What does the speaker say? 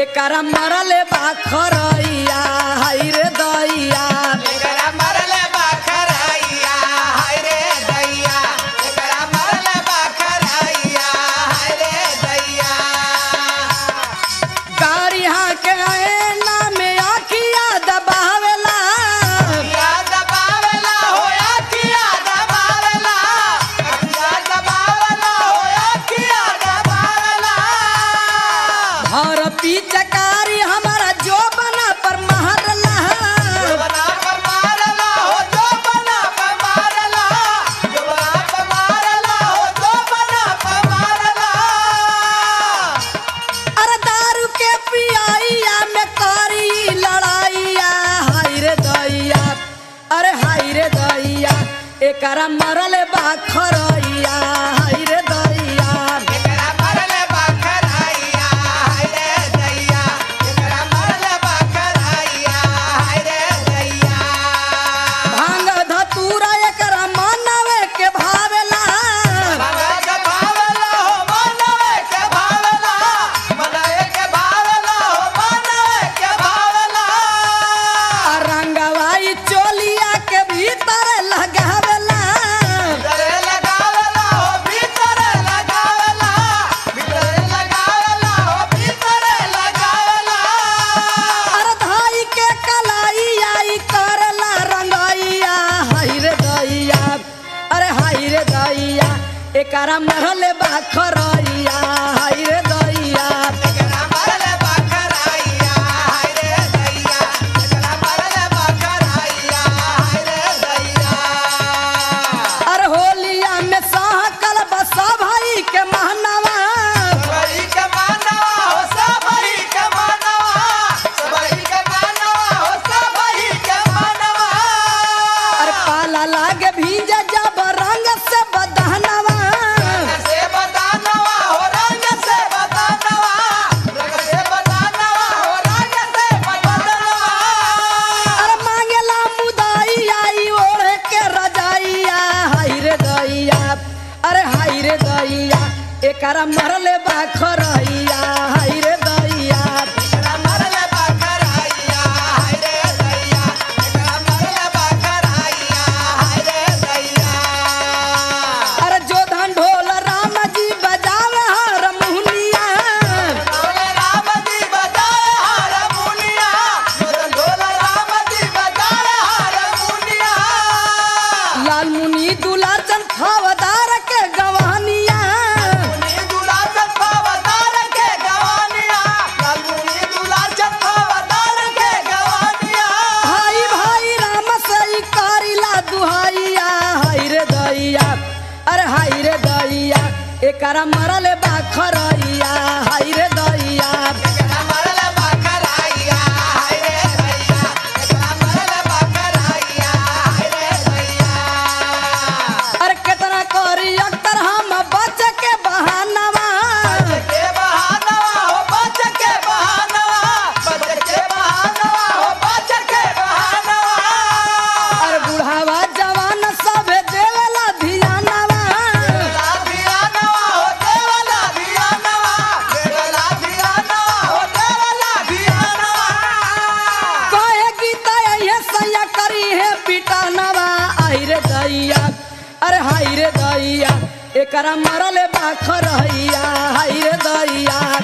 एकरा मरले बा खरैया हाय रे दैया एकरा मरले बाखरैया हाय रे दैया एकरा मरले बाखरैया हाय रे दैया गाड़ी के ऐना में आखिया दबावेला किया दबावेला होया किया दबावेला किया दबावेला होया किया दबावेला और पीचकारी हमारा जो बना पर महरला जो बना पर मारला हो जो बना पर मारला जो बना पर मारला हो जो बना पर मारला अरे दारू के पियाइया में करी लड़ाइया हाय रे दैया अरे हाय रे दैया एकरा मरले बा खरैया हाय रे दैया एकरा मरले बाखरैया हाय रे दैया एकरा मरले बाखरैया हाय रे दैया भांग धतूरा एकरा मनवे के भावेला मनवे के भावला हो मनवे के भावला मनवे के भावला हो मनवे के भावला रंगवाई चोलिया के भीतर लगावेला भीतरे लगावला हो भीतरे लगावला भीतरे लगावला हो भीतरे लगावला अरे धाई के कलाइया ई करला रंगैया हाय रे दैया अरे हाय रे दैया एकरा मरले बा खरैया हाय रे दैया एकरा मरले बाखरैया हाय रे दैया एकरा मरले बाखरैया हाय रे दैया अरे होलिया में सहकल बसा भाई के महनवा सबई के मानवा हो सबई के मानवा सबई के मानवा हो सबई के मानवा अरे पाला लागे भीजा जब रंग से बदहनवा रंग से बतानवा हो रंग से बतानवा रंग से बतानवा हो रंग से बतानवा अरे मांगेला मुदाइया ई ओढ़े के रजाइया हाय रे दैया अरे हाय रे दैया एकरा मरले बा खरैया हाय रे दैया एकरा मरले बाखरैया हाय रे दैया एकरा मरले बाखरैया हाय रे दैया अरे जो धन ढोल राम जी बजावे हारमोनिया ढोल राम जी बजाए हारमोनिया ढोल राम जी बजाए हारमोनिया लाल मुनि दुलाचन फवदार के गवानिया मुनि दुला चप्पावतार के गवानिया लाल मुनि दुला चप्पावतार के गवानिया भाई भाई राम सई करिला दुहाइया हाय रे दैया अरे हाय रे दैया एकरा मरले बा खरैया हाय रे दैया एकरा मरले बाखरैया हाय रे दैया एकरा मरले बाखरैया हाय रे दैया अरे केतना करी अक्तर हम बच के बहानवा के बहानवा हो बच के बहानवा बच के बहानवा हो बच के बहानवा अरे बुढ़ावा जवान सब देवेला धियानवा देवला धियानवा हो देवला धियानवा देवला धियानवा हो देवला धियानवा कहे गीता ये सैया करी है पिटानवा आई रे दैया अरे हाय रे दैया एकरा मरले बा खरैया हाय रे दैया